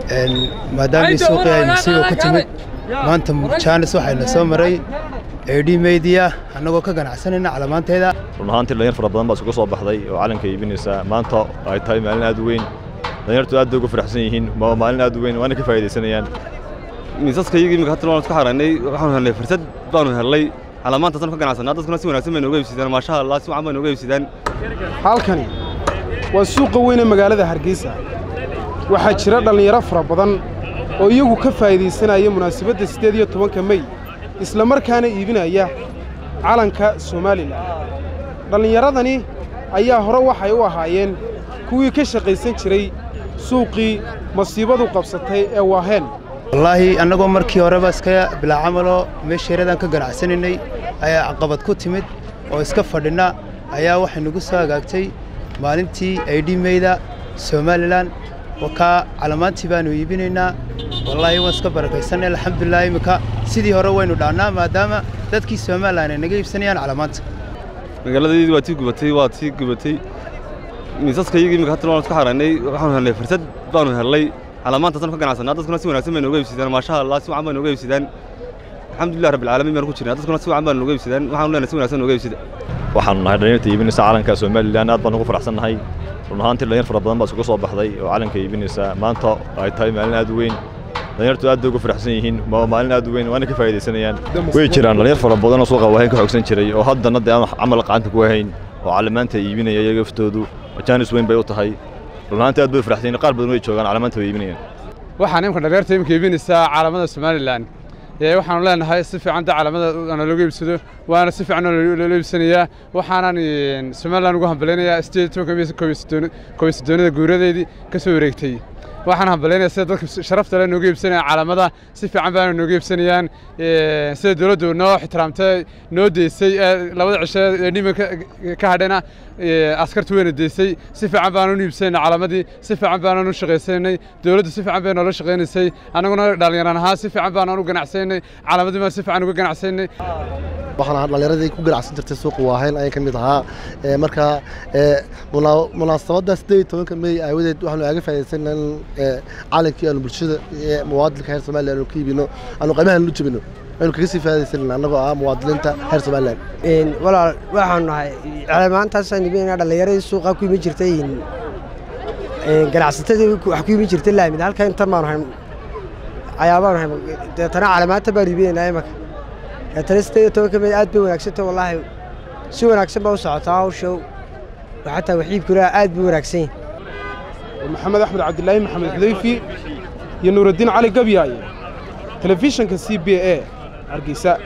maadaamii suuqii ay musiiba ku timid maanta jaanis waxayna soo maray eedhi meydiya annagoo ka ganacsanayna calamaanteeda run ahaantii dhalinyar fara badan baa isugu soo baxday oo calanka iibinaysa maanta ay tahay maalin aad u weyn dhalinyartu aad bay ugu faraxsan yihiin waa maalin aad u weyn waana ka faa'iidaysanayaan miisaska iyagii imika hadda waan isku xaraynay waxaanu helnay fursad baanu helnay calamaantaasanu ka ganacsanaa dadkuna si wanaagsan bay nooga iibsidaan maasha allah si wacan bay nooga iibsidaan halkani waa suuqa weyn ee magaalada hargeysa waxaa jira dhallinyaro fara badan oo iyagu ka faa'iidaysanaya munaasabadda siddeed iyo tobanka mey isla markaana iibinaya calanka somalilan dhallinyaradani ayaa hore waxay u ahaayeen kuwii ka shaqaysan jiray suuqii masiibadu qabsatay ee waaheen wallaahi annagoo markii horeba iska bilaa camaloo meesheeradaan ka ganacsanaynay ayaa caqabad ku timid oo iska fadhinna ayaa waxay nagu soo hagaagtay maalintii aydhi meyda somalilan wakaa calamaantii baannu iibinaynaa wallaahi waan iska barakaysanay alxamdulilah iminka sidii hore waynu dhaannaa maadaama dadkii somalilan ay naga iibsanayaan calamaanta magaaladaydii waa tii gubatay waa tii gubatay miisaska iyagii imika hadda waan isku xaraynay waxaanu helnay fursad baanu helnay calamaantaasanu ka ganacsanaa dadkuna si wanaagsan bay nooga iibsidaan maasha allah si wacan bay nooga iibsidaan alxamdulilah rabbilcaalamiin baanu ku jirnaa dadkuna si wacan baa nooga iibsidaan waxaanu leenahay si wanaagsan nooga iibsida waxaanu nahay dhalinyarta iibinaysa calanka somalilan aad baan ugu faraxsannahay run ahaantii dhalinyar fara badan baa isugu soo baxday oo calanka iibinaysa maanta ay tahay maalin aad u weyn dhalinyartu aad bay ugu faraxsan yihiin waa maalin aad u weyn waana ka faa'iidaysanayaan way jiraan dhalinyar fara badan oo suuqa waahayn ka xoogsan jiray oo haddana dee aan camal gacanta ku hayn oo calamaanta iibinaya iyaga laftoodu jaanis weyn bay u tahay run ahaantii aad bay u faraxsan yihiin qaar badan way joogaan calamaanta way iibinayaan waxaan imka dhalinyarta imika iibinaysaa calamada somalilan waxaanu leenahay si fiican da calamada looga iibsado waana si fiican loola iibsanayaa waxaanan somalilan ugu hambalaynayaa sideed tobanka koobiyo guuradeedii ka soo wareegtay waxaan hambalaynayaa sida dadka sharafta le nooga iibsanaya calamada si fiican baana nooga iibsanayaan sida dowladdu noo ixtiraamtay noo deysay labada cishe ee dhima ka hadhayna askartu weyna deysay si fiican baananu iibsanayna calamadii si fiican baananu shaqaysanay dowladdu si fiican bay noola shaqaynaysay annaguna dhallinyaran ahaan si fiican baananu ganacsanay calamadii baan si fiican uga ganacsanay waxaan ahaa dhallinyaradii ku ganacsan jirtay suuqa waahayn ayaan ka mid ahaa marka munaasabadda siddeed iyo tobanka mey aawadeed waxaanu aaga faa'iidaysanaa in calankii aanu bulshada muwaadinka reer somaliya aanu ka iibino aanu qaybahan lu jebino aynu kaga sii faa'iidaysanayna annagoo ah muwaadiniinta reer somaliland walaal waxaanu nahay calamaantaasaan iibinayna dhallinyaradii suuqa ku imin jirtay ganacsatadii wax ku imin jirtay laamid halka intan baanu hayn ayaabaanu hayn deetana calamaanta baanu iibinaynaa imaka deetana siddeed iyo tobanka mey aad bay wanaagsantah wallaahi si wanaagsan baa u socotaa hawsha xataa waxiibkuna aad buu wanaagsan yahay maxamed axmed cabdilaahi maxamed xudayfi iyo nuuraddiin cali gabyaaye telefishanka c b a hargeysa